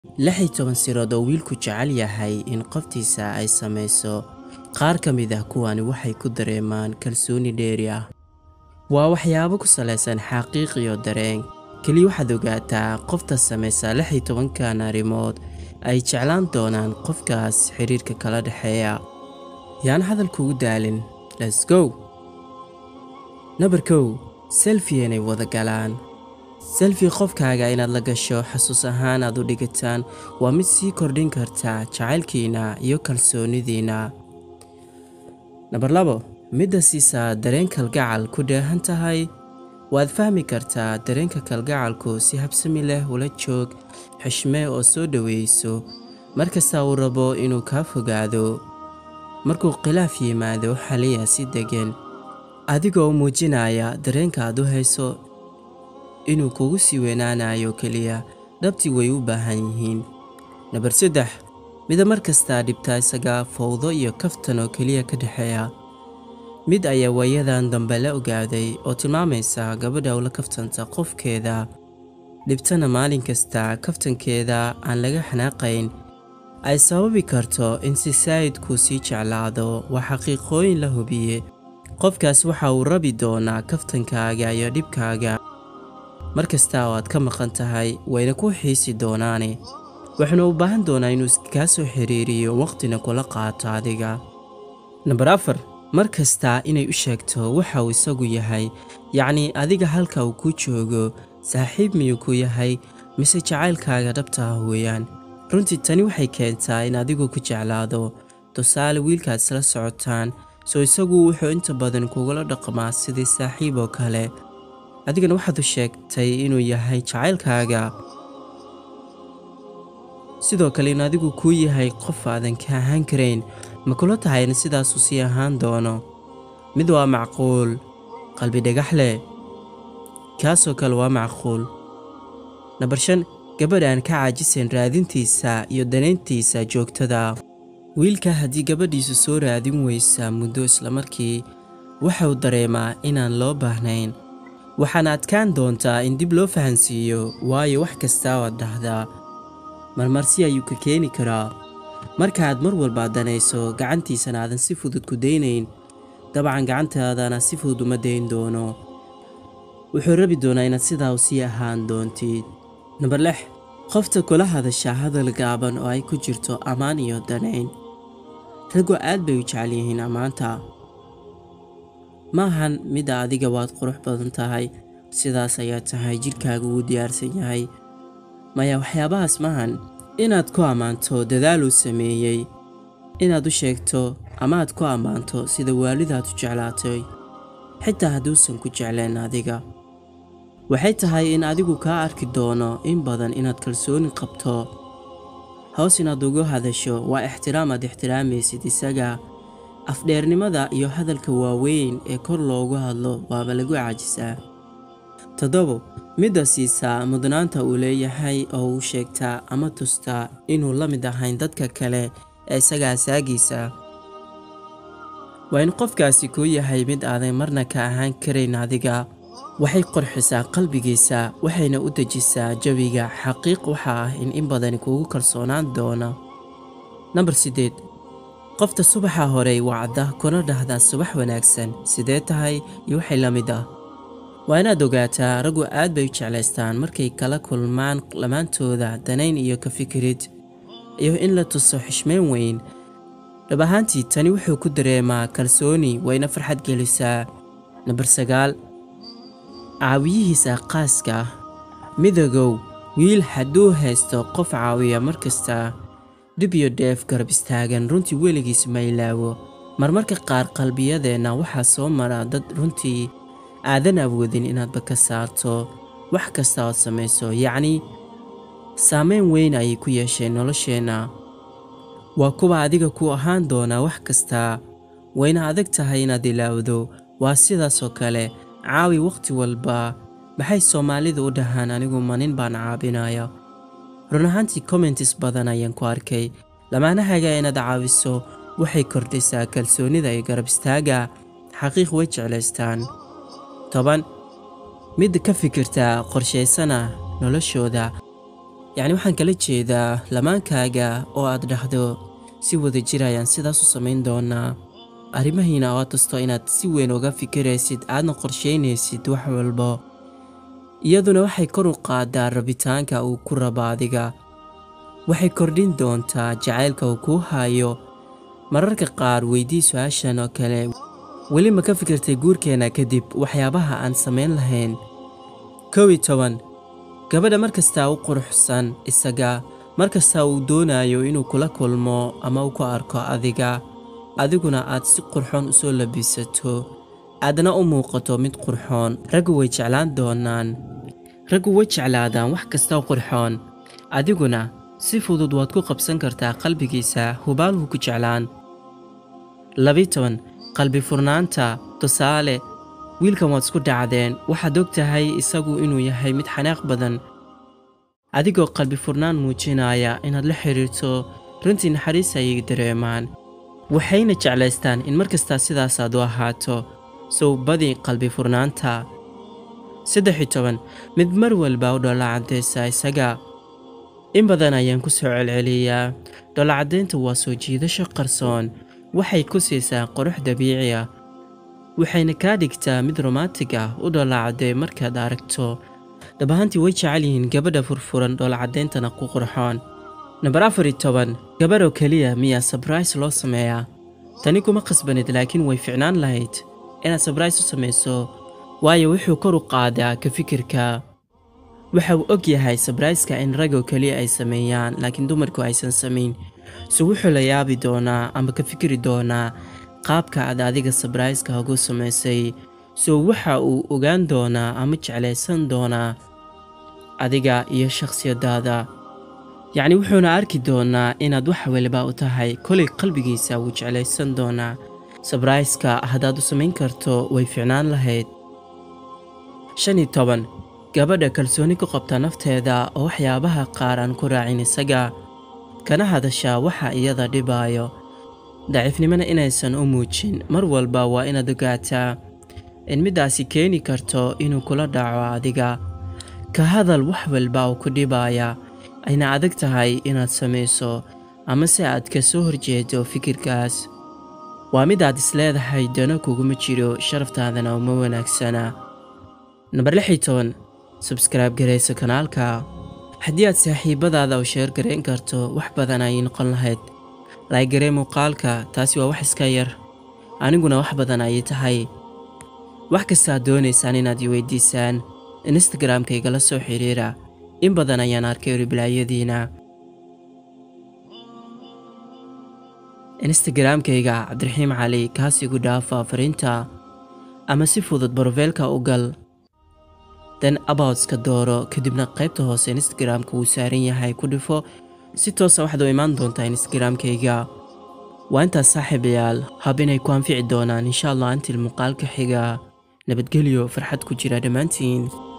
lix iyo toban sirood oo wiilku jecel yahay in qoftiisa ay samayso qaar ka mid ah kuwani waxay ku dareemaan kalsooni dheeri ah waa waxyaabo ku salaysan xaqiiq iyo dareen keliya waxaad ogaataa qofta samaysa lix iyo tobankan arrimood ay jeclaan doonaan qofkaas xidhiirka kala dhexeeya yaan hadalkuugu daalin let's go nabar kow selfi inay wada galaan selfi qofkaaga inaad la gasho xasuus ahaan aad u dhigataan waa mid sii kordhin karta jacaylkiina iyo kalsoonidiina nabar labo midda siisaa dareen kalgacal ku dheehan tahay waad fahmi kartaa dareenka kalgacalku si habsami leh ula joog xishmee oo soo dhoweyso markasta uu rabo inuu kaa fogaado markuu khilaaf yimaado xaliya si deggan adigoo u muujinaya dareenka aad u hayso inuu kugu sii weynaanayo keliya dhabtii way u baahan yihiin nabar saddex mida mar kastaa dhibta isaga fowdo iyo kaftan oo keliya ka dhexeeya mid ayaa waayadan dambe la ogaaday oo tilmaamaysa gabadha ula kaftanta qofkeeda dhibtana maalin kasta kaftankeeda aan laga xanaaqayn ay sababi karto in si saa'idku sii jeclaado waa xaqiiqooyin la hubiye qofkaas waxa uu rabi doonaa kaftankaaga iyo dhibkaaga mar kasta oo aad ka maqan tahay wayna ku xiisi doonaane waxaanu u baahan doonaa inuu kaa soo xiriiriyo waqtina kula qaato adiga nambar afar mar kasta inay u sheegto waxa uu isagu yahay yacnii adiga halka uu ku joogo saaxiib miyuu ku yahay mise jacaylkaaga dhabta ah weeyaan runtii tani waxay keentaa in adigu ku jeclaado tusaale wiilkaad isla socotaan soo isagu wuxuu inta badan kugula dhaqmaa sidii saaxiib oo kale adigana waxaad u sheegtay inuu yahay jacaylkaaga sidoo kale in adigu kuu yahay qof aadan ka ahaan karayn ma kula tahay in sidaasuu sii ahaan doono mid waa macquul qalbi dhagax leh kaasoo kale waa macquul nabar shan gabadh aan ka caajisayn raadintiisa iyo danayntiisa joogtada wiilka haddii gabadhiisu soo raadin weysa muddo islamarkii waxauu dareemaa inaan loo baahnayn waxaana adkaan doontaa in dib loo fahansiiyo waayo wax kastaa waad dhahdaa marmarsi ayuu ka keeni karaa markaaad mar walba danayso gacantiisana aadan si fudud ku daynayn dabcan gacantaadana si fudud uma dayn doono wuxuu rabi doonaa inaad sidaa u sii ahaan doontid nambar lix qofta kula hadasha hadal gaaban oo ay ku jirto ammaan iyo danayn raggu aad bay u jecel yihiin ammaanta maahan midda adiga waad qurux badan tahay sidaas ayaa tahay jidhkaaga wuu diyaarsan yahay maya waxyaabahaas maahan inaad ku ammaanto dadaal uu sameeyey inaad u sheegto ama aad ku ammaanto sida waalidaad u jeclaatay xitaa hadduusan ku jeclayn adiga waxay tahay in adigu kaa arki doono in badan inaad kalsooni qabto hoos inaad ugu hadasho waa ixtiraam aad ixtiraamaysid isaga afdheernimada iyo hadalka waaweyn ee kor loogu hadlo waaba lagu caajisaa toddobo midda siisaa mudnaanta uu leeyahay oo uu sheegtaa ama tustaa inuu la mid ahayn dadka kale ee isaga asaagiisa waa in qofkaasi kuu yahay mid aadan marna ka ahaan karayn adiga waxay qorxisaa qalbigiisa waxayna u dejisaa jawiga xaqiiq waxa ah in in badani kuugu kalsoonaan doona nambar siddeed qofta subaxa horey wacda kuna dhahdaa subax wanaagsan sidee tahay iyo waxay la mid ah waa inaad ogaataa raggu aad bay u jeclaystaan markay kala kulmaan lamaantooda danayn iyo ka fikirid iyo in la tuso xishmeyn weyn dhab ahaantii tani wuxuu ku dareemaa kalsooni wayna farxad gelisaa nambar sagaal caawiyihiisa qaaska ah midagow wiil hadduu haysto qof caawiya mar kasta dhib iyo dheef garab istaagan runtii weligiis ma ilaawo marmarka qaar qalbiyadeenna waxaa soo mara dad runtii aadan awoodin inaadba ka saarto wax kasta ood samayso yacnii saameyn weyn ayay ku yeesheen nolosheenna waa kuwa adiga ku ahaan doonaa wax kastaa wayna adag tahay inaad ilaawdo waa sidaasoo kale caawi wakhti walba maxay soomaalidu u dhahaan anigu manin baan caabinaya run ahaantii commentis badan ayaan ku arkay lamaanahaga inaad caawiso waxay kordhisaa kalsoonida iyo garab istaaga xaqiiq way jeclaystaan toban mid ka fikirta qorshaysana noloshooda yacni waxaan kala jeedaa lamaankaaga oo aad dhahdo si wada jir ayaan sidaas u samayn doonaa arrimahiina oo tasto inaad si weyn uga fikiraysid aadna qorsheynaysid wax walbo iyaduna waxay kor u qaadaa rabitaanka uu ku rabo adiga waxay kordhin doontaa jacaylka uu kuu hayo mararka qaar weydii su-aashan oo kale weli ma ka fikirtay guurkeenna kadib waxyaabaha aan samayn lahayn kow iyo toban gabadha mar kastaa u quruxsan isaga mar kastaa uu doonayo inuu kula kulmo ama uu ku arko adiga adiguna aad si qurxoon u soo labisato aadna u muuqato mid qurxoon raggu way jeclaan doonaan raggu way jeclaadaan wax kasta qurxoon adiguna si fudud waad ku qabsan kartaa qalbigiisa hubaalhu ku jeclaan labii toban qalbi furnaanta tusaale wiilkan waad isku dhacdeen waxaad og tahay isagu inuu yahay mid xanaaq badan adigoo qalbi furnaan muujinaya inaad la xidhiirto runtii naxariis ayay dareemaan waxayna jeclaystaan in mar kastaa sidaasaad u ahaato sow badi qalbi furnaanta saddex iyo toban mid mar walba u dhoolacadaysa isaga in badan ayaan ku soo celceliyaa dhoolacadaynta waa soo jiidasho qarsoon waxay ku siisaa qurux dabiici ah waxayna kaa dhigtaa mid romantig ah u dhoolacadee markaad aragto dhab ahaantii way jecel yihiin gabadha furfuran dhoolacadayntana ku qurxoon namber afar iyo toban gabadhoo keliya miyaa sabrais loo sameeyaa tani kuma khasbanid laakiin way ficnaan lahayd inaad sabrais u samayso waayo wuxuu kor u qaadaa ka fikirka waxa uu og yahay sabraiska in ragoo keliya ay sameeyaan laakiin dumarku aysan samayn so wuxuu la yaabi doonaa ama ka fikiri doonaa qaabka aad adiga sabraiska ugu samaysay so waxa uu ogaan doonaa ama jeclaysan doonaa adiga iyo shakhsiyadaada yacni wuxuuna arki doonaa inaad wax waliba u tahay kolay qalbigiisa wuu jeclaysan doonaa sabraiska haddaad u samayn karto way ficnaan lahayd shan iyo toban gabadha kalsooni ku qabta nafteeda oo waxyaabaha qaar aan ku raacin isaga kana hadashaa waxa iyada dhibaayo daciifnimona inaysan u muujin mar walba waa inaad ogaataa in middaasi keeni karto inuu kula dhaco adiga ka hadal wax walba oo ku dhibaaya ayna adag tahay inaad samayso ama se aad ka soo horjeedo fikirkaas waa mid aad isleedahay dano kuguma jiro sharaftaadana uma wanaagsana namber lix iyo toban sabskaraib garayso kanaalka haddii aad saaxiibadaada u sheer garayn karto wax badan ayay noqon lahayd laagaree muuqaalka taasi waa wax iska yar aniguna wax badan ayay tahay wax kastaad doonaysaan inaad i weydiisaan instagramka igala soo xiriira in badan ayaan arkay ribilaayadiina instagramkayga cabdiraxiim cali kaas igu dhaafa fariinta ama si fudud barofeelka u gal den aboutska dooro kadibna qaybta hoose instagramka wuu saaran yahay ku dhifo si toosa waxaad u imaan doontaa instagramkayga waa intaas saaxiibayaal hab inay ku anfici doonaan insha allah antil muuqaalka xiga nabadgelyo farxad ku jira dhammaantiin